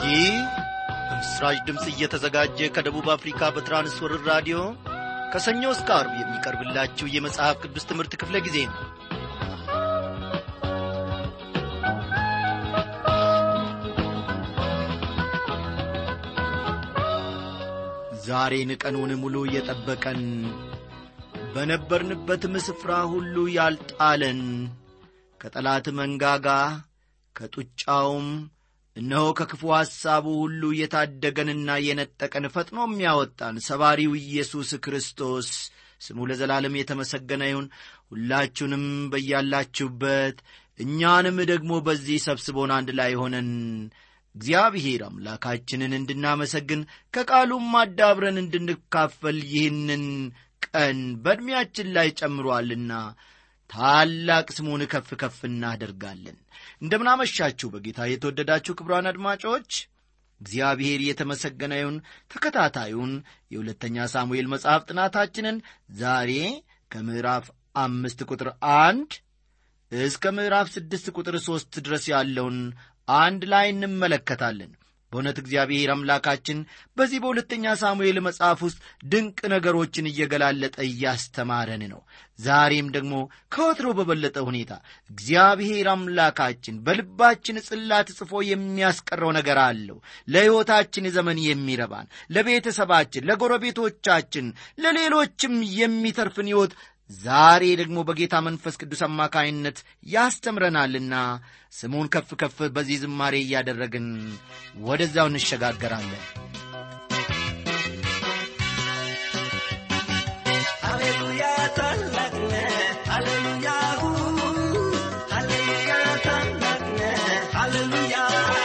ይህ በምስራች ድምፅ እየተዘጋጀ ከደቡብ አፍሪካ በትራንስወርር ራዲዮ ከሰኞ እስከ አርብ የሚቀርብላችሁ የመጽሐፍ ቅዱስ ትምህርት ክፍለ ጊዜ ነው ዛሬን ቀኑን ሙሉ እየጠበቀን በነበርንበትም ስፍራ ሁሉ ያልጣለን ከጠላት መንጋጋ ከጡጫውም እነሆ ከክፉ ሐሳቡ ሁሉ የታደገንና የነጠቀን ፈጥኖ የሚያወጣን ሰባሪው ኢየሱስ ክርስቶስ ስሙ ለዘላለም የተመሰገነ ይሁን ሁላችሁንም በያላችሁበት እኛንም ደግሞ በዚህ ሰብስቦን አንድ ላይ ሆነን እግዚአብሔር አምላካችንን እንድናመሰግን ከቃሉም አዳብረን እንድንካፈል ይህንን ቀን በዕድሜያችን ላይ ጨምሮአልና ታላቅ ስሙን ከፍ ከፍ እናደርጋለን እንደምናመሻችሁ በጌታ የተወደዳችሁ ክብሯን አድማጮች እግዚአብሔር የተመሰገነ ይሁን ተከታታዩን የሁለተኛ ሳሙኤል መጽሐፍ ጥናታችንን ዛሬ ከምዕራፍ አምስት ቁጥር አንድ እስከ ምዕራፍ ስድስት ቁጥር ሦስት ድረስ ያለውን አንድ ላይ እንመለከታለን በእውነት እግዚአብሔር አምላካችን በዚህ በሁለተኛ ሳሙኤል መጽሐፍ ውስጥ ድንቅ ነገሮችን እየገላለጠ እያስተማረን ነው ዛሬም ደግሞ ከወትሮ በበለጠ ሁኔታ እግዚአብሔር አምላካችን በልባችን ጽላት ጽፎ የሚያስቀረው ነገር አለው ለሕይወታችን ዘመን የሚረባን ለቤተሰባችን ለጎረቤቶቻችን ለሌሎችም የሚተርፍን ሕይወት ዛሬ ደግሞ በጌታ መንፈስ ቅዱስ አማካይነት ያስተምረናልና ስሙን ከፍ ከፍ በዚህ ዝማሬ እያደረግን ወደዛው እንሸጋገራለን ሃሌሉያ ታላቅ ነህ ሃሌሉያ ሃሌሉያ ታላቅ ነህ ሃሌሉያ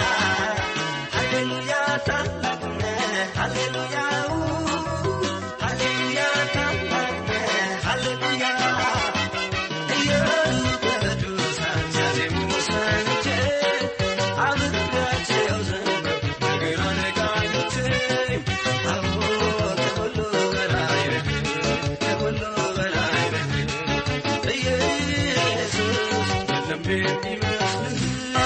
ሃሌሉያ ታላቅ ነህ ሃሌሉያ ሃሌሉያ ታላቅ ነህ ሃሌሉያ እያሉ ቅዱሳን ሲያዜሙ ሰምቼ አብሬያቸው ዘመርኩ በግራነ ቀኙ አዎ ከሁሉ በላይ ነህ ከሁሉ በላይ ነህ ኢየሱስ የለም የሚመስልህ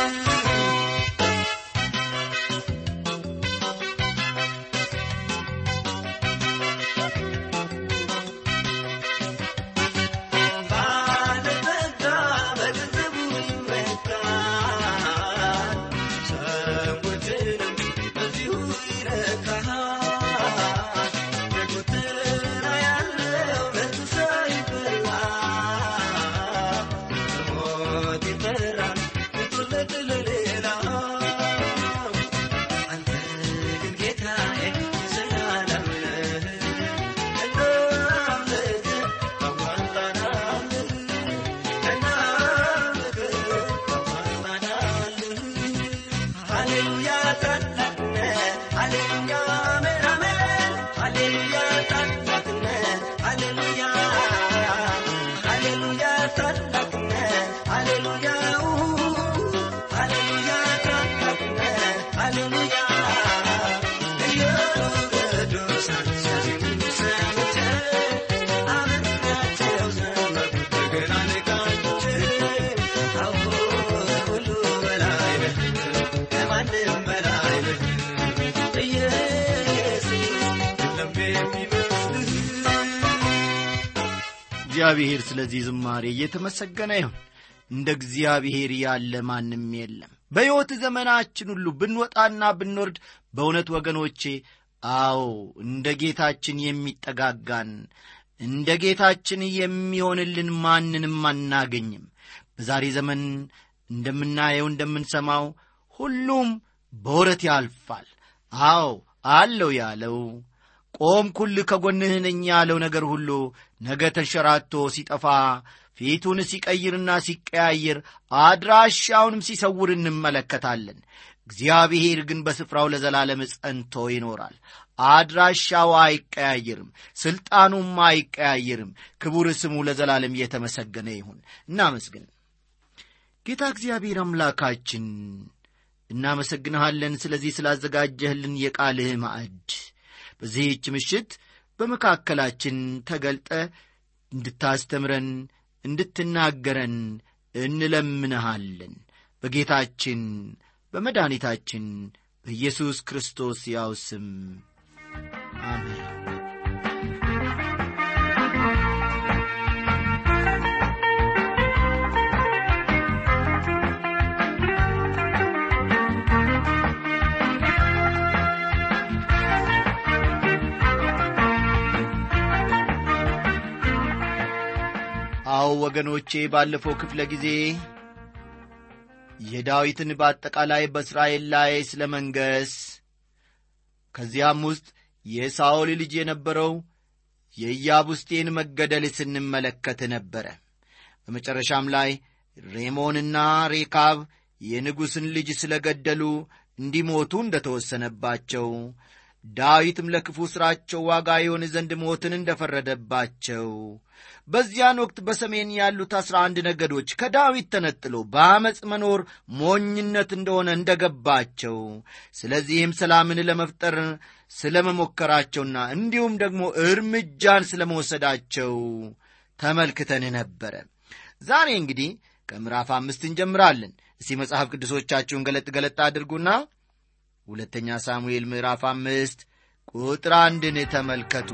ባለጠጋ በገንዘቡ ይመካል፣ ሰዎችንም በዚሁ ይረካል። በጎተራ ያለው ነፍሱ ሳይፈራ በሞት ይፈራል ቁጡለት ለሌላ አንተ ግን ጌታዬ ዘላለም ነህ እናምልክህ ታዋጣናለህ እናምልክህ ታዋጣናለህ ሃሌሉያ ታላቅ ነህ ሃሌሉያ አሜን አሜን ሃሌሉያ ታላቅ ነህ ሃሌሉያ ሃሌሉያ ታላቅ ነህ ሃሌሉያ ሃሌሉያ ታላቅ ነህ ሃሌሉያ እያሉ ቅዱሳን ሲያዜሙ ሰምቼ አብሬያቸው ዘመርኩ በገናን ቃኝቼ አዎ ከሁሉ በላይ ነህ ከማንም በላይ ነህ ኢየሱስ የለም የሚመስልህ እግዚአብሔር ስለዚህ ዝማሬ እየተመሰገነ ይሁን እንደ እግዚአብሔር ያለ ማንም የለም በሕይወት ዘመናችን ሁሉ ብንወጣና ብንወርድ በእውነት ወገኖቼ አዎ እንደ ጌታችን የሚጠጋጋን እንደ ጌታችን የሚሆንልን ማንንም አናገኝም በዛሬ ዘመን እንደምናየው እንደምንሰማው ሁሉም በወረት ያልፋል አዎ አለው ያለው ቆምኩል ከጎንህ ነኝ ያለው ነገር ሁሉ ነገ ተንሸራቶ ሲጠፋ ፊቱን ሲቀይርና ሲቀያየር አድራሻውንም ሲሰውር እንመለከታለን እግዚአብሔር ግን በስፍራው ለዘላለም ጸንቶ ይኖራል አድራሻው አይቀያየርም ሥልጣኑም አይቀያየርም ክቡር ስሙ ለዘላለም እየተመሰገነ ይሁን እናመስግን ጌታ እግዚአብሔር አምላካችን እናመሰግንሃለን ስለዚህ ስላዘጋጀህልን የቃልህ ማዕድ በዚህች ምሽት በመካከላችን ተገልጠ እንድታስተምረን እንድትናገረን እንለምንሃለን በጌታችን በመድኃኒታችን በኢየሱስ ክርስቶስ ያው ስም አሜን። አዎ ወገኖቼ ባለፈው ክፍለ ጊዜ የዳዊትን በአጠቃላይ በእስራኤል ላይ ስለ መንገስ ከዚያም ውስጥ የሳኦል ልጅ የነበረው የኢያቡስቴን መገደል ስንመለከት ነበረ። በመጨረሻም ላይ ሬሞንና ሬካብ የንጉሥን ልጅ ስለ ገደሉ እንዲሞቱ እንደ ተወሰነባቸው ዳዊትም ለክፉ ሥራቸው ዋጋ የሆን ዘንድ ሞትን እንደ ፈረደባቸው በዚያን ወቅት በሰሜን ያሉት አሥራ አንድ ነገዶች ከዳዊት ተነጥሎ በአመፅ መኖር ሞኝነት እንደሆነ እንደ ገባቸው ስለዚህም ሰላምን ለመፍጠር ስለ መሞከራቸውና እንዲሁም ደግሞ እርምጃን ስለ መወሰዳቸው ተመልክተን ነበረ። ዛሬ እንግዲህ ከምዕራፍ አምስት እንጀምራለን። እስቲ መጽሐፍ ቅዱሶቻችሁን ገለጥ ገለጥ አድርጉና ሁለተኛ ሳሙኤል ምዕራፍ አምስት ቁጥር አንድን ተመልከቱ።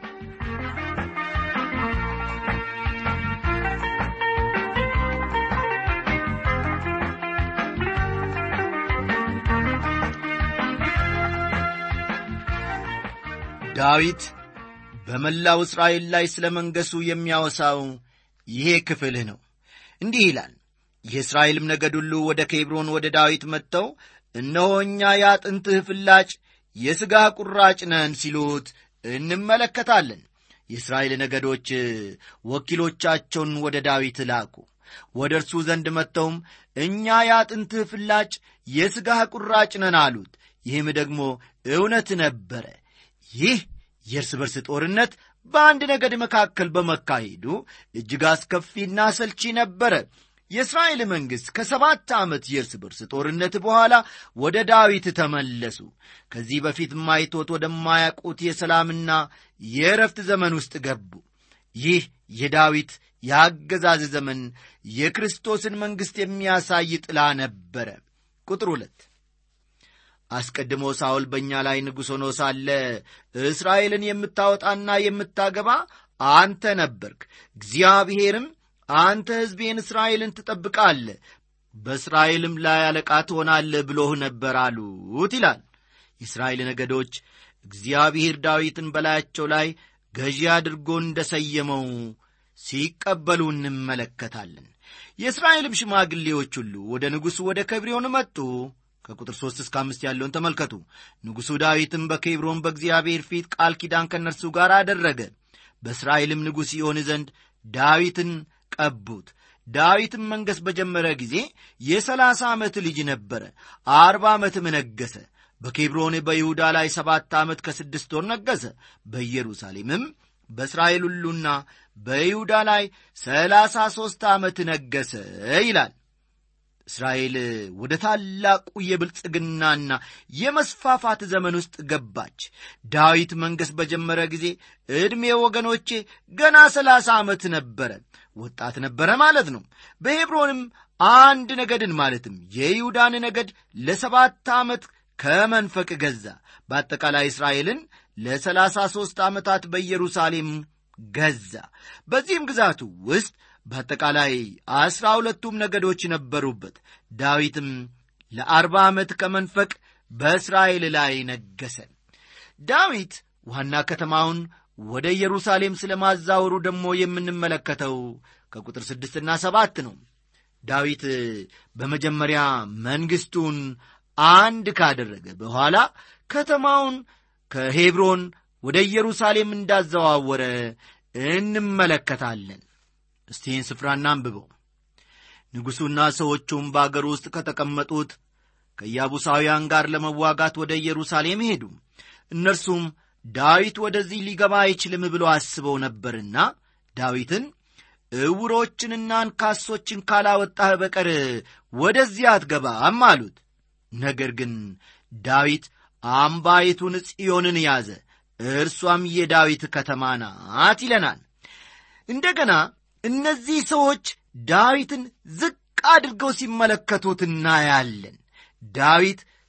ዳዊት በመላው እስራኤል ላይ ስለ መንገሱ የሚያወሳው ይሄ ክፍልህ ነው። እንዲህ ይላል። የእስራኤልም ነገድ ሁሉ ወደ ኬብሮን ወደ ዳዊት መጥተው እነሆ እኛ የአጥንትህ ፍላጭ የሥጋ ቁራጭ ነን ሲሉት እንመለከታለን። የእስራኤል ነገዶች ወኪሎቻቸውን ወደ ዳዊት ላኩ። ወደ እርሱ ዘንድ መጥተውም እኛ የአጥንትህ ፍላጭ የሥጋህ ቁራጭ ነን አሉት። ይህም ደግሞ እውነት ነበረ። ይህ የእርስ በርስ ጦርነት በአንድ ነገድ መካከል በመካሄዱ እጅግ አስከፊና ሰልቺ ነበረ። የእስራኤል መንግሥት ከሰባት ዓመት የእርስ በርስ ጦርነት በኋላ ወደ ዳዊት ተመለሱ። ከዚህ በፊት ማይቶት ወደማያውቁት የሰላምና የእረፍት ዘመን ውስጥ ገቡ። ይህ የዳዊት የአገዛዝ ዘመን የክርስቶስን መንግሥት የሚያሳይ ጥላ ነበረ። ቁጥር ሁለት አስቀድሞ ሳውል በእኛ ላይ ንጉሥ ሆኖ ሳለ እስራኤልን የምታወጣና የምታገባ አንተ ነበርክ። እግዚአብሔርም አንተ ሕዝቤን እስራኤልን ትጠብቃለህ፣ በእስራኤልም ላይ አለቃ ትሆናለህ ብሎህ ነበር አሉት ይላል። የእስራኤል ነገዶች እግዚአብሔር ዳዊትን በላያቸው ላይ ገዢ አድርጎ እንደ ሰየመው ሲቀበሉ እንመለከታለን። የእስራኤልም ሽማግሌዎች ሁሉ ወደ ንጉሡ ወደ ከብሪዮን መጡ። ከቁጥር ሦስት እስከ አምስት ያለውን ተመልከቱ። ንጉሡ ዳዊትም በኬብሮን በእግዚአብሔር ፊት ቃል ኪዳን ከእነርሱ ጋር አደረገ። በእስራኤልም ንጉሥ ይሆን ዘንድ ዳዊትን ቀቡት። ዳዊትም መንገሥ በጀመረ ጊዜ የሰላሳ ዓመት ልጅ ነበረ። አርባ ዓመትም ነገሠ። በኬብሮን በይሁዳ ላይ ሰባት ዓመት ከስድስት ወር ነገሠ። በኢየሩሳሌምም በእስራኤል ሁሉና በይሁዳ ላይ ሰላሳ ሦስት ዓመት ነገሠ ይላል። እስራኤል ወደ ታላቁ የብልጽግናና የመስፋፋት ዘመን ውስጥ ገባች። ዳዊት መንገሥ በጀመረ ጊዜ ዕድሜ ወገኖቼ ገና ሰላሳ ዓመት ነበረ። ወጣት ነበረ ማለት ነው። በሄብሮንም አንድ ነገድን ማለትም የይሁዳን ነገድ ለሰባት ዓመት ከመንፈቅ ገዛ። በአጠቃላይ እስራኤልን ለሰላሳ ሦስት ዓመታት በኢየሩሳሌም ገዛ። በዚህም ግዛቱ ውስጥ በአጠቃላይ አስራ ሁለቱም ነገዶች ነበሩበት። ዳዊትም ለአርባ ዓመት ከመንፈቅ በእስራኤል ላይ ነገሰ። ዳዊት ዋና ከተማውን ወደ ኢየሩሳሌም ስለ ማዛወሩ ደግሞ የምንመለከተው ከቁጥር ስድስትና ሰባት ነው። ዳዊት በመጀመሪያ መንግሥቱን አንድ ካደረገ በኋላ ከተማውን ከሄብሮን ወደ ኢየሩሳሌም እንዳዘዋወረ እንመለከታለን። እስቲ ይህን ስፍራና አንብበው። ንጉሡና ሰዎቹም በአገር ውስጥ ከተቀመጡት ከኢያቡሳውያን ጋር ለመዋጋት ወደ ኢየሩሳሌም ሄዱ። እነርሱም ዳዊት ወደዚህ ሊገባ አይችልም ብሎ አስበው ነበርና ዳዊትን ዕውሮችንና አንካሶችን ካላወጣህ በቀር ወደዚህ አትገባም አሉት። ነገር ግን ዳዊት አምባይቱን ጽዮንን ያዘ፣ እርሷም የዳዊት ከተማ ናት ይለናል። እንደገና እነዚህ ሰዎች ዳዊትን ዝቅ አድርገው ሲመለከቱት እናያለን። ዳዊት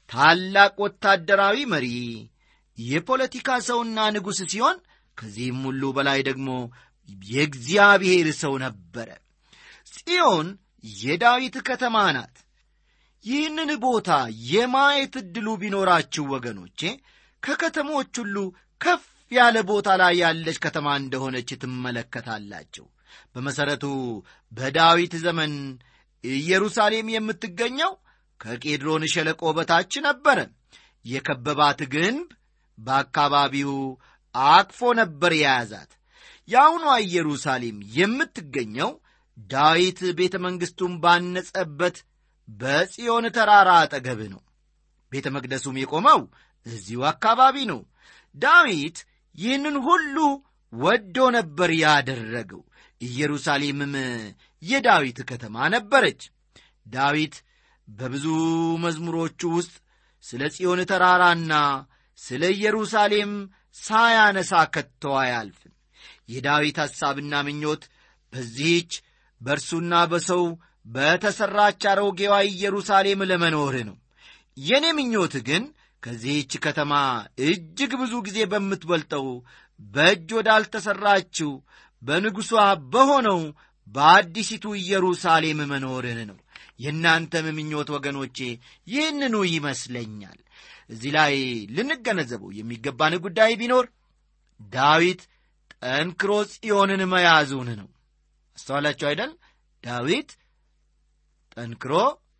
ታላቅ ወታደራዊ መሪ፣ የፖለቲካ ሰውና ንጉሥ ሲሆን ከዚህም ሁሉ በላይ ደግሞ የእግዚአብሔር ሰው ነበረ። ጽዮን የዳዊት ከተማ ናት። ይህንን ቦታ የማየት ዕድሉ ቢኖራችሁ ወገኖቼ ከከተሞች ሁሉ ከፍ ያለ ቦታ ላይ ያለች ከተማ እንደሆነች ትመለከታላችሁ። በመሠረቱ በዳዊት ዘመን ኢየሩሳሌም የምትገኘው ከቄድሮን ሸለቆ በታች ነበረ። የከበባት ግንብ በአካባቢው አቅፎ ነበር የያዛት። የአሁኗ ኢየሩሳሌም የምትገኘው ዳዊት ቤተ መንግሥቱን ባነጸበት በጽዮን ተራራ አጠገብ ነው። ቤተ መቅደሱም የቆመው እዚሁ አካባቢ ነው። ዳዊት ይህንን ሁሉ ወዶ ነበር ያደረገው። ኢየሩሳሌምም የዳዊት ከተማ ነበረች። ዳዊት በብዙ መዝሙሮቹ ውስጥ ስለ ጽዮን ተራራና ስለ ኢየሩሳሌም ሳያነሳ ከቶ አያልፍም። የዳዊት ሐሳብና ምኞት በዚህች በእርሱና በሰው በተሠራች አሮጌዋ ኢየሩሳሌም ለመኖር ነው። የእኔ ምኞት ግን ከዚህች ከተማ እጅግ ብዙ ጊዜ በምትበልጠው በእጅ ወዳልተሠራችው በንጉሷ በሆነው በአዲሲቱ ኢየሩሳሌም መኖርን ነው። የእናንተም ምኞት ወገኖቼ ይህንኑ ይመስለኛል። እዚህ ላይ ልንገነዘበው የሚገባን ጉዳይ ቢኖር ዳዊት ጠንክሮ ጽዮንን መያዙን ነው። አስተዋላችሁ አይደል? ዳዊት ጠንክሮ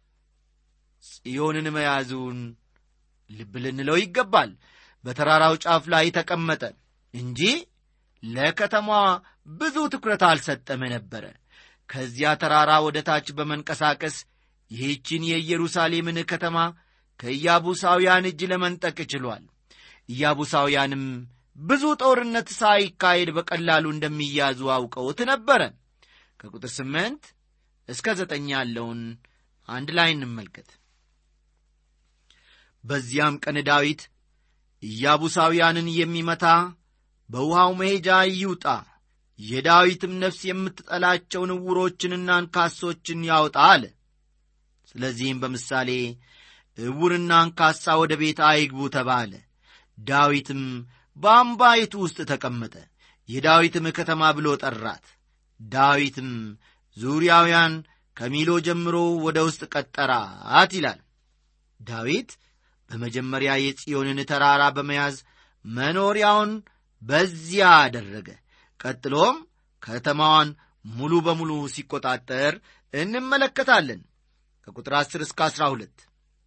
ጽዮንን መያዙን ልብ ልንለው ይገባል። በተራራው ጫፍ ላይ ተቀመጠ እንጂ ለከተማዋ ብዙ ትኩረት አልሰጠም ነበረ። ከዚያ ተራራ ወደ ታች በመንቀሳቀስ ይህችን የኢየሩሳሌምን ከተማ ከኢያቡሳውያን እጅ ለመንጠቅ ችሏል። ኢያቡሳውያንም ብዙ ጦርነት ሳይካሄድ በቀላሉ እንደሚያዙ አውቀውት ነበረ። ከቁጥር ስምንት እስከ ዘጠኝ ያለውን አንድ ላይ እንመልከት። በዚያም ቀን ዳዊት ኢያቡሳውያንን የሚመታ በውሃው መሄጃ ይውጣ፣ የዳዊትም ነፍስ የምትጠላቸውን ዕውሮችንና አንካሶችን ያውጣ አለ። ስለዚህም በምሳሌ ዕውርና አንካሳ ወደ ቤት አይግቡ ተባለ። ዳዊትም በአምባይቱ ውስጥ ተቀመጠ፣ የዳዊትም ከተማ ብሎ ጠራት። ዳዊትም ዙሪያውያን ከሚሎ ጀምሮ ወደ ውስጥ ቀጠራት ይላል። ዳዊት በመጀመሪያ የጽዮንን ተራራ በመያዝ መኖሪያውን በዚያ አደረገ። ቀጥሎም ከተማዋን ሙሉ በሙሉ ሲቆጣጠር እንመለከታለን። ከቁጥር 10 እስከ 12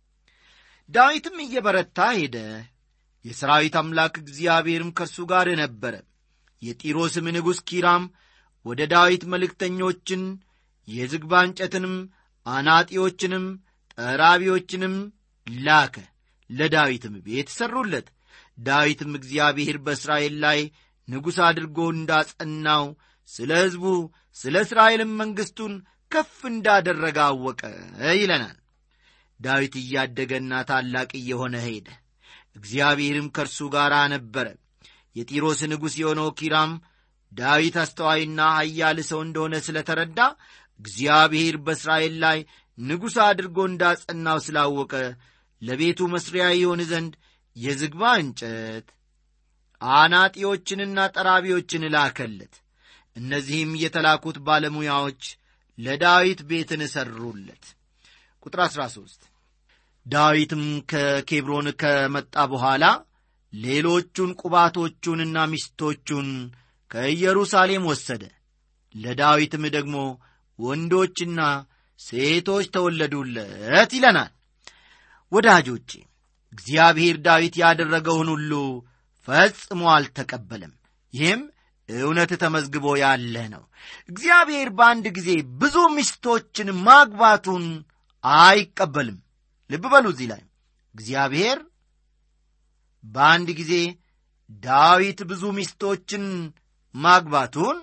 ዳዊትም እየበረታ ሄደ፣ የሰራዊት አምላክ እግዚአብሔርም ከእርሱ ጋር ነበረ። የጢሮስም ንጉሥ ኪራም ወደ ዳዊት መልእክተኞችን የዝግባ እንጨትንም አናጢዎችንም ጠራቢዎችንም ላከ። ለዳዊትም ቤት ሠሩለት። ዳዊትም እግዚአብሔር በእስራኤል ላይ ንጉሥ አድርጎ እንዳጸናው ስለ ሕዝቡ ስለ እስራኤልም መንግሥቱን ከፍ እንዳደረገ አወቀ ይለናል። ዳዊት እያደገና ታላቅ እየሆነ ሄደ። እግዚአብሔርም ከእርሱ ጋር ነበረ። የጢሮስ ንጉሥ የሆነው ኪራም ዳዊት አስተዋይና ኃያል ሰው እንደሆነ ስለ ተረዳ እግዚአብሔር በእስራኤል ላይ ንጉሥ አድርጎ እንዳጸናው ስላወቀ ለቤቱ መሥሪያ ይሆን ዘንድ የዝግባ እንጨት አናጢዎችንና ጠራቢዎችን ላከለት። እነዚህም የተላኩት ባለሙያዎች ለዳዊት ቤትን ሠሩለት። ቁጥር 13 ዳዊትም ከኬብሮን ከመጣ በኋላ ሌሎቹን ቁባቶቹንና ሚስቶቹን ከኢየሩሳሌም ወሰደ። ለዳዊትም ደግሞ ወንዶችና ሴቶች ተወለዱለት ይለናል። ወዳጆቼ እግዚአብሔር ዳዊት ያደረገውን ሁሉ ፈጽሞ አልተቀበለም። ይህም እውነት ተመዝግቦ ያለ ነው። እግዚአብሔር በአንድ ጊዜ ብዙ ሚስቶችን ማግባቱን አይቀበልም። ልብ በሉ እዚህ ላይ እግዚአብሔር በአንድ ጊዜ ዳዊት ብዙ ሚስቶችን ማግባቱን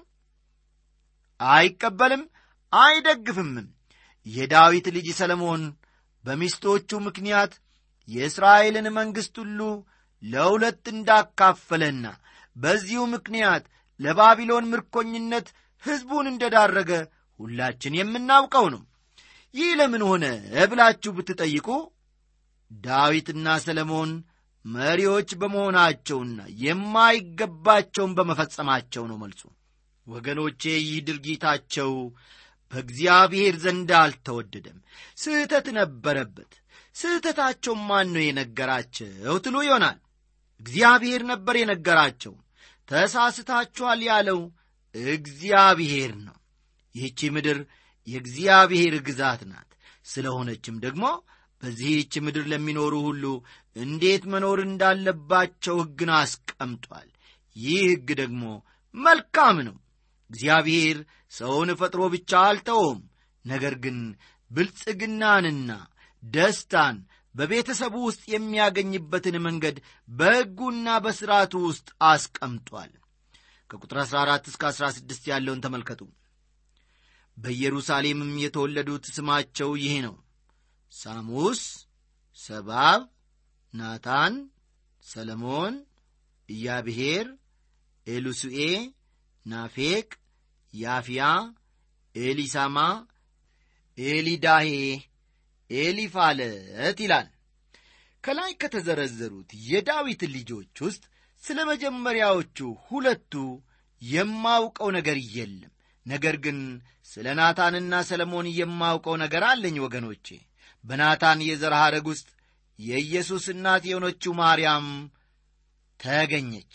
አይቀበልም፣ አይደግፍምም። የዳዊት ልጅ ሰለሞን በሚስቶቹ ምክንያት የእስራኤልን መንግሥት ሁሉ ለሁለት እንዳካፈለና በዚሁ ምክንያት ለባቢሎን ምርኮኝነት ሕዝቡን እንደዳረገ ሁላችን የምናውቀው ነው። ይህ ለምን ሆነ ብላችሁ ብትጠይቁ ዳዊትና ሰለሞን መሪዎች በመሆናቸውና የማይገባቸውን በመፈጸማቸው ነው መልሱ። ወገኖቼ ይህ ድርጊታቸው በእግዚአብሔር ዘንድ አልተወደደም፣ ስህተት ነበረበት። ስህተታቸው ማን ነው የነገራቸው ትሉ ይሆናል። እግዚአብሔር ነበር የነገራቸው። ተሳስታችኋል ያለው እግዚአብሔር ነው። ይህቺ ምድር የእግዚአብሔር ግዛት ናት። ስለሆነችም ደግሞ በዚህች ምድር ለሚኖሩ ሁሉ እንዴት መኖር እንዳለባቸው ሕግን አስቀምጧል። ይህ ሕግ ደግሞ መልካም ነው። እግዚአብሔር ሰውን ፈጥሮ ብቻ አልተውም። ነገር ግን ብልጽግናንና ደስታን በቤተሰቡ ውስጥ የሚያገኝበትን መንገድ በሕጉና በሥርዓቱ ውስጥ አስቀምጧል። ከቁጥር 14 እስከ 16 ያለውን ተመልከቱ። በኢየሩሳሌምም የተወለዱት ስማቸው ይህ ነው ሳሙስ፣ ሰባብ፣ ናታን፣ ሰለሞን፣ ኢያብሔር፣ ኤሉሱኤ፣ ናፌቅ፣ ያፍያ፣ ኤሊሳማ፣ ኤሊዳሄ፣ ኤሊፋለት ይላል። ከላይ ከተዘረዘሩት የዳዊት ልጆች ውስጥ ስለ መጀመሪያዎቹ ሁለቱ የማውቀው ነገር የለም። ነገር ግን ስለ ናታንና ሰለሞን የማውቀው ነገር አለኝ ወገኖቼ። በናታን የዘር ሐረግ ውስጥ የኢየሱስ እናት የሆነችው ማርያም ተገኘች።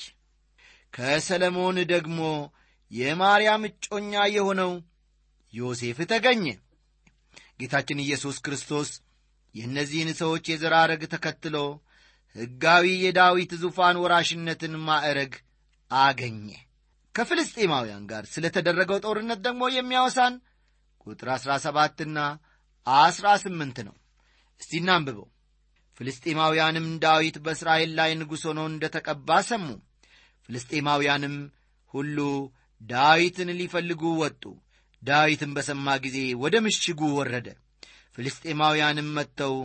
ከሰለሞን ደግሞ የማርያም እጮኛ የሆነው ዮሴፍ ተገኘ። ጌታችን ኢየሱስ ክርስቶስ የእነዚህን ሰዎች የዘር ሐረግ ተከትሎ ሕጋዊ የዳዊት ዙፋን ወራሽነትን ማዕረግ አገኘ። ከፍልስጤማውያን ጋር ስለ ተደረገው ጦርነት ደግሞ የሚያወሳን ቁጥር ዐሥራ ሰባትና ዐሥራ ስምንት ነው። እስቲ እናንብበው። ፍልስጤማውያንም ዳዊት በእስራኤል ላይ ንጉሥ ሆኖ እንደ ተቀባ ሰሙ። ፍልስጤማውያንም ሁሉ ዳዊትን ሊፈልጉ ወጡ። ዳዊትም በሰማ ጊዜ ወደ ምሽጉ ወረደ። ፍልስጤማውያንም መጥተው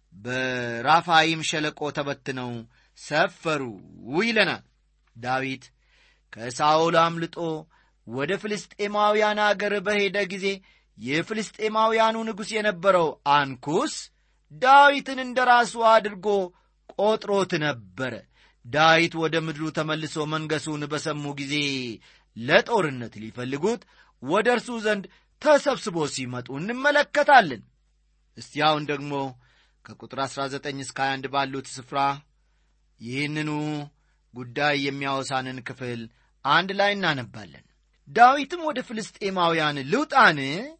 በራፋይም ሸለቆ ተበትነው ሰፈሩ ይለናል። ዳዊት ከሳኦል አምልጦ ወደ ፍልስጤማውያን አገር በሄደ ጊዜ የፍልስጤማውያኑ ንጉሥ የነበረው አንኩስ ዳዊትን እንደ ራሱ አድርጎ ቆጥሮት ነበረ። ዳዊት ወደ ምድሩ ተመልሶ መንገሱን በሰሙ ጊዜ ለጦርነት ሊፈልጉት ወደ እርሱ ዘንድ ተሰብስቦ ሲመጡ እንመለከታለን። እስቲ አሁን ደግሞ ከቁጥር 19 እስከ 21 ባሉት ስፍራ ይህንኑ ጉዳይ የሚያወሳንን ክፍል አንድ ላይ እናነባለን። ዳዊትም ወደ ፍልስጤማውያን ልውጣን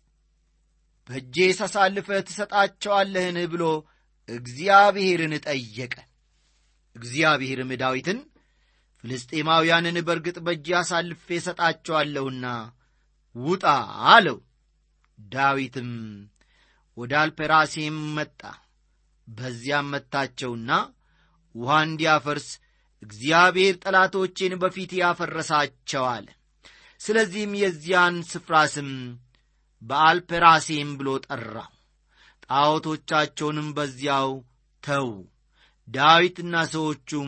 በእጄ ሳሳልፈህ ትሰጣቸዋለህን ብሎ እግዚአብሔርን ጠየቀ። እግዚአብሔርም ዳዊትን ፍልስጤማውያንን በርግጥ በእጄ አሳልፌ እሰጣቸዋለሁና ውጣ አለው። ዳዊትም ወደ አልፔራሴም መጣ። በዚያም መታቸውና ውሃ እንዲያፈርስ እግዚአብሔር ጠላቶቼን በፊት ያፈረሳቸው አለ። ስለዚህም የዚያን ስፍራ ስም በአልፔራሴም ብሎ ጠራው። ጣዖቶቻቸውንም በዚያው ተዉ፣ ዳዊትና ሰዎቹም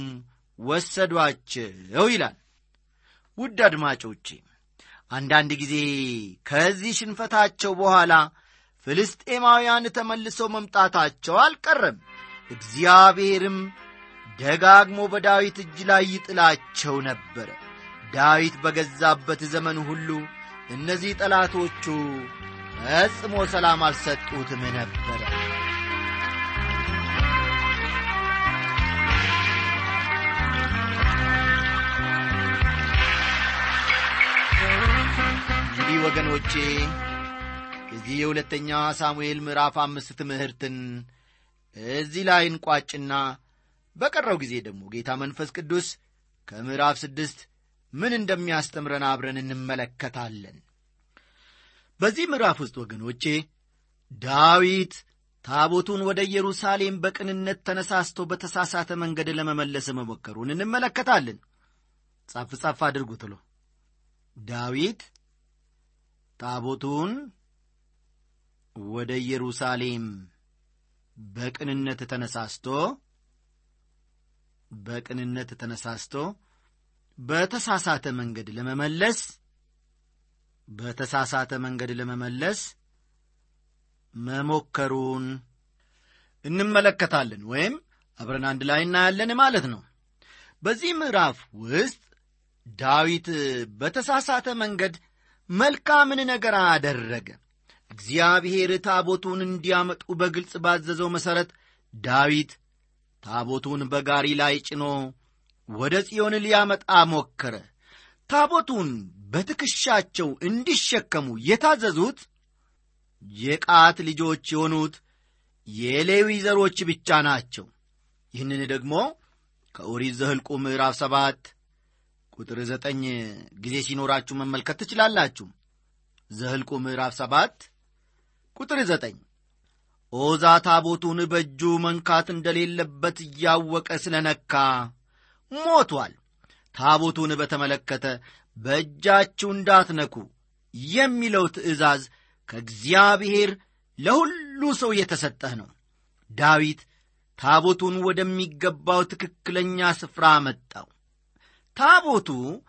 ወሰዷቸው ይላል። ውድ አድማጮቼ አንዳንድ ጊዜ ከዚህ ሽንፈታቸው በኋላ ፍልስጤማውያን ተመልሰው መምጣታቸው አልቀረም። እግዚአብሔርም ደጋግሞ በዳዊት እጅ ላይ ይጥላቸው ነበረ። ዳዊት በገዛበት ዘመን ሁሉ እነዚህ ጠላቶቹ ፈጽሞ ሰላም አልሰጡትም ነበረ። እንግዲህ ወገኖቼ የዚህ የሁለተኛ ሳሙኤል ምዕራፍ አምስት ትምህርትን እዚህ ላይ እንቋጭና በቀረው ጊዜ ደግሞ ጌታ መንፈስ ቅዱስ ከምዕራፍ ስድስት ምን እንደሚያስተምረን አብረን እንመለከታለን። በዚህ ምዕራፍ ውስጥ ወገኖቼ ዳዊት ታቦቱን ወደ ኢየሩሳሌም በቅንነት ተነሳስቶ በተሳሳተ መንገድ ለመመለስ መሞከሩን እንመለከታለን። ጻፍ ጻፍ አድርጉ ትሎ ዳዊት ታቦቱን ወደ ኢየሩሳሌም በቅንነት ተነሳስቶ በቅንነት ተነሳስቶ በተሳሳተ መንገድ ለመመለስ በተሳሳተ መንገድ ለመመለስ መሞከሩን እንመለከታለን ወይም አብረን አንድ ላይ እናያለን ማለት ነው በዚህ ምዕራፍ ውስጥ ዳዊት በተሳሳተ መንገድ መልካምን ነገር አደረገ እግዚአብሔር ታቦቱን እንዲያመጡ በግልጽ ባዘዘው መሠረት ዳዊት ታቦቱን በጋሪ ላይ ጭኖ ወደ ጽዮን ሊያመጣ ሞከረ ታቦቱን በትከሻቸው እንዲሸከሙ የታዘዙት የቃት ልጆች የሆኑት የሌዊ ዘሮች ብቻ ናቸው ይህንን ደግሞ ከኦሪት ዘህልቁ ምዕራፍ ሰባት ቁጥር ዘጠኝ ጊዜ ሲኖራችሁ መመልከት ትችላላችሁ ዘህልቁ ምዕራፍ ሰባት ቁጥር ዘጠኝ ኦዛ ታቦቱን በእጁ መንካት እንደሌለበት እያወቀ ስለ ነካ ሞቷል ታቦቱን በተመለከተ በእጃችሁ እንዳትነኩ የሚለው ትእዛዝ ከእግዚአብሔር ለሁሉ ሰው የተሰጠህ ነው ዳዊት ታቦቱን ወደሚገባው ትክክለኛ ስፍራ መጣው ታቦቱ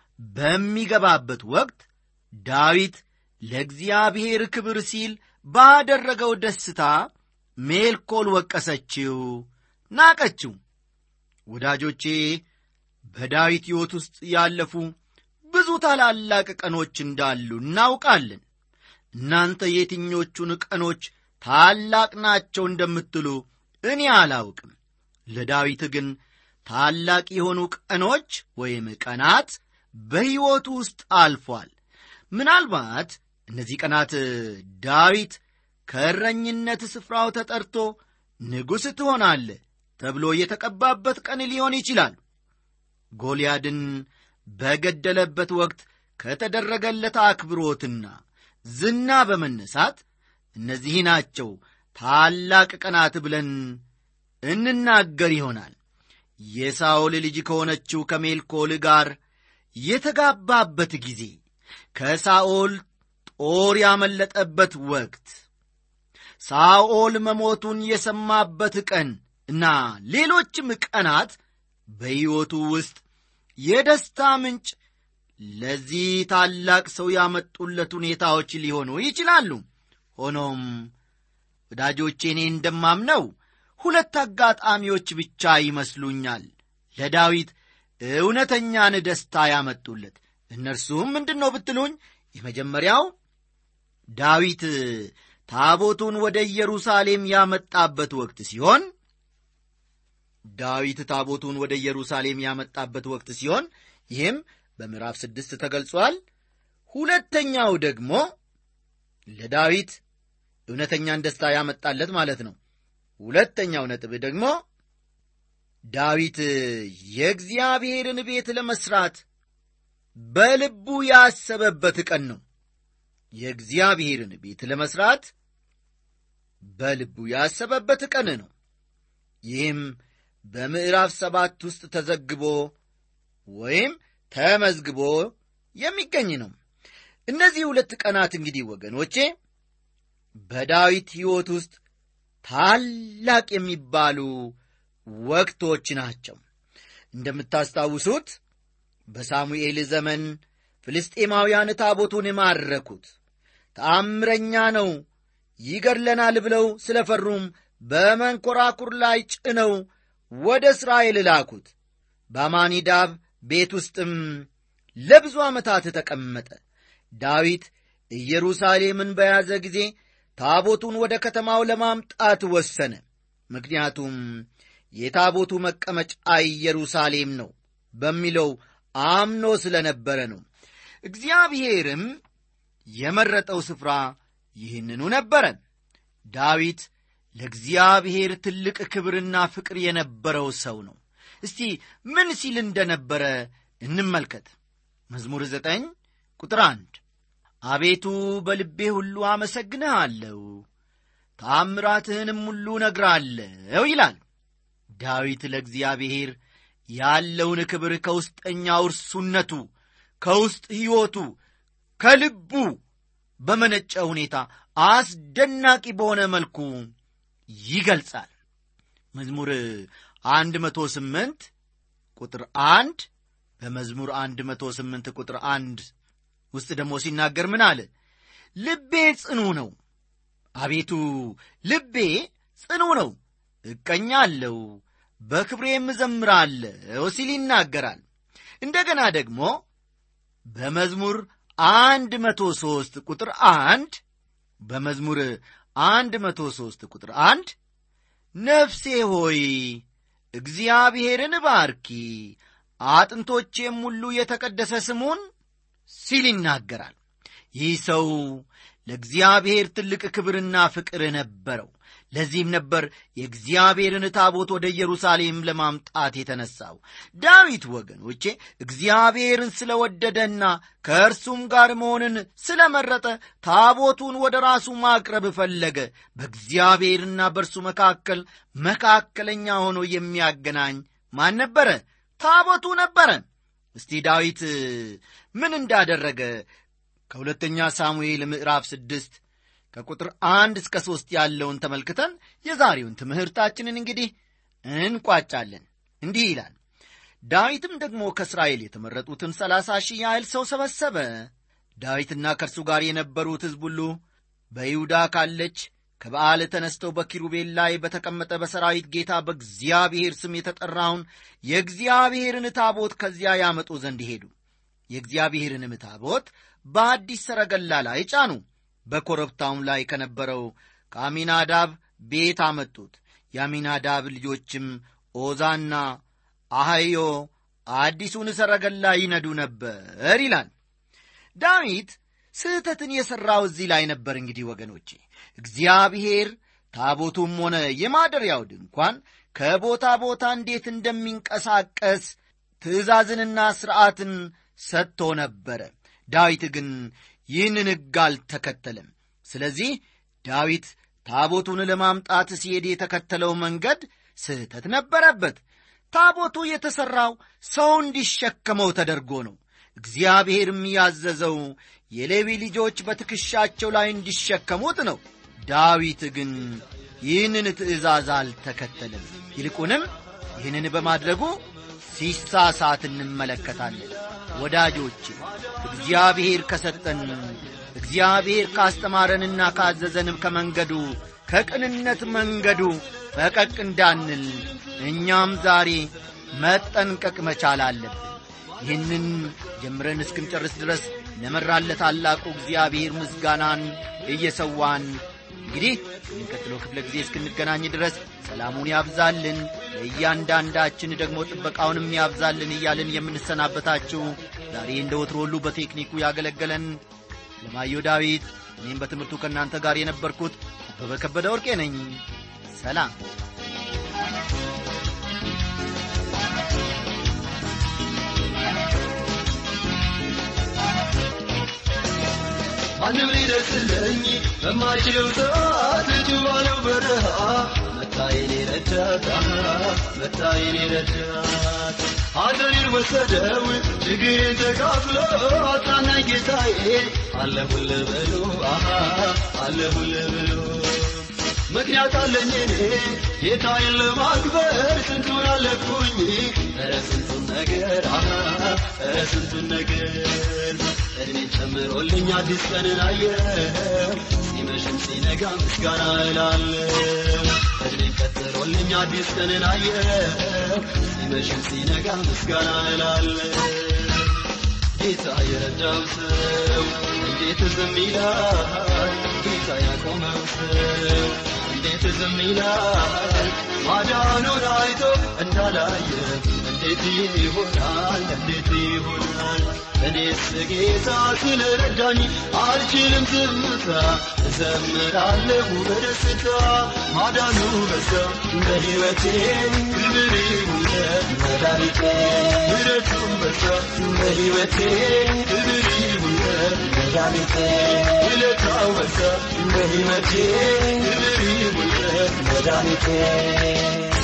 በሚገባበት ወቅት ዳዊት ለእግዚአብሔር ክብር ሲል ባደረገው ደስታ ሜልኮል ወቀሰችው ናቀችው ወዳጆቼ በዳዊት ሕይወት ውስጥ ያለፉ ብዙ ታላላቅ ቀኖች እንዳሉ እናውቃለን እናንተ የትኞቹን ቀኖች ታላቅ ናቸው እንደምትሉ እኔ አላውቅም ለዳዊት ግን ታላቅ የሆኑ ቀኖች ወይም ቀናት በሕይወቱ ውስጥ አልፏል ምናልባት እነዚህ ቀናት ዳዊት ከእረኝነት ስፍራው ተጠርቶ ንጉሥ ትሆናለ ተብሎ የተቀባበት ቀን ሊሆን ይችላል ጎልያድን በገደለበት ወቅት ከተደረገለት አክብሮትና ዝና በመነሳት እነዚህ ናቸው ታላቅ ቀናት ብለን እንናገር ይሆናል የሳኦል ልጅ ከሆነችው ከሜልኮል ጋር የተጋባበት ጊዜ ከሳኦል ጦር ያመለጠበት ወቅት ሳኦል መሞቱን የሰማበት ቀን እና ሌሎችም ቀናት በሕይወቱ ውስጥ የደስታ ምንጭ ለዚህ ታላቅ ሰው ያመጡለት ሁኔታዎች ሊሆኑ ይችላሉ ሆኖም ወዳጆቼ እኔ እንደማምነው ሁለት አጋጣሚዎች ብቻ ይመስሉኛል ለዳዊት እውነተኛን ደስታ ያመጡለት እነርሱም ምንድን ነው ብትሉኝ የመጀመሪያው ዳዊት ታቦቱን ወደ ኢየሩሳሌም ያመጣበት ወቅት ሲሆን ዳዊት ታቦቱን ወደ ኢየሩሳሌም ያመጣበት ወቅት ሲሆን ይህም በምዕራፍ ስድስት ተገልጿል ሁለተኛው ደግሞ ለዳዊት እውነተኛን ደስታ ያመጣለት ማለት ነው ሁለተኛው ነጥብ ደግሞ ዳዊት የእግዚአብሔርን ቤት ለመሥራት በልቡ ያሰበበት ቀን ነው የእግዚአብሔርን ቤት ለመሥራት በልቡ ያሰበበት ቀን ነው ይህም በምዕራፍ ሰባት ውስጥ ተዘግቦ ወይም ተመዝግቦ የሚገኝ ነው እነዚህ ሁለት ቀናት እንግዲህ ወገኖቼ በዳዊት ሕይወት ውስጥ ታላቅ የሚባሉ ወቅቶች ናቸው እንደምታስታውሱት በሳሙኤል ዘመን ፍልስጤማውያን ታቦቱን ማረኩት ተአምረኛ ነው ይገድለናል ብለው ስለ ፈሩም በመንኰራኩር ላይ ጭነው ወደ እስራኤል ላኩት በአማኒዳብ ቤት ውስጥም ለብዙ ዓመታት ተቀመጠ ዳዊት ኢየሩሳሌምን በያዘ ጊዜ ታቦቱን ወደ ከተማው ለማምጣት ወሰነ ምክንያቱም የታቦቱ መቀመጫ ኢየሩሳሌም ነው በሚለው አምኖ ስለ ነበረ ነው እግዚአብሔርም የመረጠው ስፍራ ይህንኑ ነበረ ዳዊት ለእግዚአብሔር ትልቅ ክብርና ፍቅር የነበረው ሰው ነው እስቲ ምን ሲል እንደነበረ እንመልከት መዝሙር ዘጠኝ ቁጥር አንድ አቤቱ በልቤ ሁሉ አመሰግንሃለሁ ታምራትህንም ሁሉ ነግራለሁ ይላል ዳዊት ለእግዚአብሔር ያለውን ክብር ከውስጠኛው እርሱነቱ ከውስጥ ሕይወቱ ከልቡ በመነጨ ሁኔታ አስደናቂ በሆነ መልኩ ይገልጻል መዝሙር አንድ መቶ ስምንት ቁጥር አንድ በመዝሙር አንድ መቶ ስምንት ቁጥር አንድ ውስጥ ደግሞ ሲናገር ምን አለ ልቤ ጽኑ ነው አቤቱ ልቤ ጽኑ ነው እቀኛለሁ፣ በክብሬም እዘምራለሁ ሲል ይናገራል። እንደገና ደግሞ በመዝሙር አንድ መቶ ሦስት ቁጥር አንድ በመዝሙር አንድ መቶ ሦስት ቁጥር አንድ ነፍሴ ሆይ እግዚአብሔርን ባርኪ አጥንቶቼም ሁሉ የተቀደሰ ስሙን ሲል ይናገራል። ይህ ሰው ለእግዚአብሔር ትልቅ ክብርና ፍቅር ነበረው። ለዚህም ነበር የእግዚአብሔርን ታቦት ወደ ኢየሩሳሌም ለማምጣት የተነሳው። ዳዊት ወገኖቼ እግዚአብሔርን ስለወደደና ከእርሱም ጋር መሆንን ስለመረጠ ታቦቱን ወደ ራሱ ማቅረብ ፈለገ። በእግዚአብሔርና በእርሱ መካከል መካከለኛ ሆኖ የሚያገናኝ ማን ነበረ? ታቦቱ ነበረ። እስቲ ዳዊት ምን እንዳደረገ ከሁለተኛ ሳሙኤል ምዕራፍ ስድስት ከቁጥር አንድ እስከ ሦስት ያለውን ተመልክተን የዛሬውን ትምህርታችንን እንግዲህ እንቋጫለን። እንዲህ ይላል። ዳዊትም ደግሞ ከእስራኤል የተመረጡትን ሰላሳ ሺህ ያህል ሰው ሰበሰበ። ዳዊትና ከእርሱ ጋር የነበሩት ሕዝብ ሁሉ በይሁዳ ካለች ከበዓል ተነስተው በኪሩቤል ላይ በተቀመጠ በሰራዊት ጌታ በእግዚአብሔር ስም የተጠራውን የእግዚአብሔርን ታቦት ከዚያ ያመጡ ዘንድ ሄዱ። የእግዚአብሔርንም ታቦት በአዲስ ሰረገላ ላይ ጫኑ። በኮረብታውም ላይ ከነበረው ከአሚናዳብ ቤት አመጡት። የአሚናዳብ ልጆችም ኦዛና አህዮ አዲሱን ሰረገላ ይነዱ ነበር ይላል። ዳዊት ስህተትን የሠራው እዚህ ላይ ነበር። እንግዲህ ወገኖቼ እግዚአብሔር ታቦቱም ሆነ የማደሪያው ድንኳን ከቦታ ቦታ እንዴት እንደሚንቀሳቀስ ትእዛዝንና ሥርዓትን ሰጥቶ ነበረ። ዳዊት ግን ይህንን ሕግ አልተከተለም። ስለዚህ ዳዊት ታቦቱን ለማምጣት ሲሄድ የተከተለው መንገድ ስህተት ነበረበት። ታቦቱ የተሠራው ሰው እንዲሸከመው ተደርጎ ነው። እግዚአብሔርም ያዘዘው የሌዊ ልጆች በትከሻቸው ላይ እንዲሸከሙት ነው። ዳዊት ግን ይህንን ትእዛዝ አልተከተለም። ይልቁንም ይህንን በማድረጉ ሲሳሳት እንመለከታለን። ወዳጆች እግዚአብሔር ከሰጠን እግዚአብሔር ካስተማረንና ካዘዘንም ከመንገዱ ከቅንነት መንገዱ ፈቀቅ እንዳንል እኛም ዛሬ መጠንቀቅ መቻል አለብን። ይህንን ጀምረን እስክንጨርስ ድረስ ለመራለ ታላቁ እግዚአብሔር ምስጋናን እየሰዋን እንግዲህ የሚቀጥለው ክፍለ ጊዜ እስክንገናኝ ድረስ ሰላሙን ያብዛልን፣ ለእያንዳንዳችን ደግሞ ጥበቃውንም ያብዛልን እያልን የምንሰናበታችሁ ዛሬ እንደ ወትሮ ሁሉ በቴክኒኩ ያገለገለን ለማየሁ ዳዊት፣ እኔም በትምህርቱ ከእናንተ ጋር የነበርኩት አበበ ከበደ ወርቄ ነኝ። ሰላም። ማንም ሊደርስልኝ በማይችለው ሰዓት እጁ ባለው በረሃ መታየኔ ረዳት መታየኔ ረዳት ሐዘኔን ወሰደው ችግሬን ተካፍሎ አጽናናኝ ጌታዬ አለሁል በሉ አለሁል በሉ ምክንያት አለኝ እኔ ጌታዬን ለማክበር ስንቱን አለፍኩኝ ኧረ ስንቱን ነገር ኧረ ስንቱን ነገር እድሜን ጨምሮልኝ አዲስ ቀንን አየው ሲመሽም ሲነጋ ምስጋና እላለሁ እድሜን ቀጥሮልኝ አዲስ ቀንን አየው ሲመሽም ሲነጋ ምስጋና እላለሁ ጌታ የረዳው ሰው እንዴት ዝም ይላል ጌታ ያቆመው ሰው እንዴት ዝም ይላል ማዳኑን አይቶ እንዳላየ እንዴት ይሆናል እንዴት ይሆናል እኔስ ጌታ ስለረዳኝ አልችልም ዝምታ እዘምራለሁ በደስታ ማዳኑ በዛ በሕይወቴ ክብር ይሁንለት መድኃኒቴ ምሕረቱ በዛ በሕይወቴ ክብር ይሁንለት መድኃኒቴ ውለታው በዛ በሕይወቴ ክብር ይሁንለት መድኃኒቴ